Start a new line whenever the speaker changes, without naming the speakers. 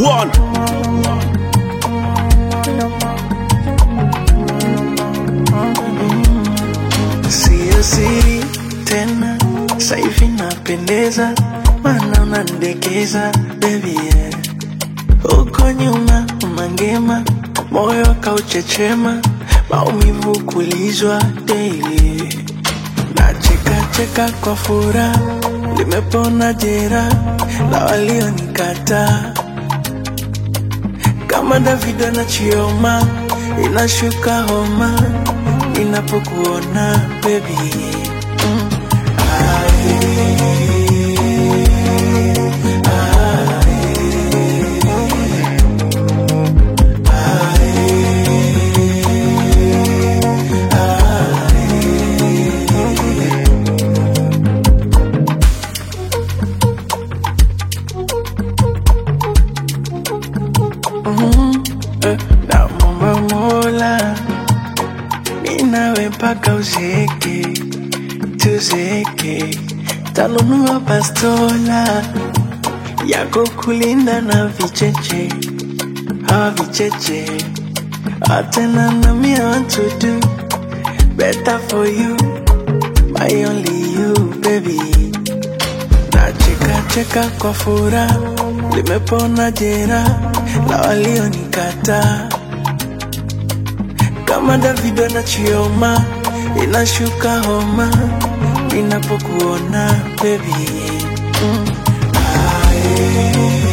Wagwan.
Siyo siri tena, saivi napendeza, mana unandekeza baby yeah. Huko nyuma mangema, moyo kauchechema, maumivu kulizwa daily. Nacheka cheka kwa furaha, limepona jera la walionikataa kama Davido na Chioma, inashuka homa ninapokuona baby. Mm. Eh, Namwomba Mola ninawe mpaka uzeeke, tuzeeke, tanunua bastola yako kulinda na vicheche, hawa vicheche atena na me I want to do better for you, my only you baby. Nacheka cheka kwa furaha, limepona jera la walionikataa kama Davido na Chioma, inashuka homa ninapokuona baby. Mm. Aye.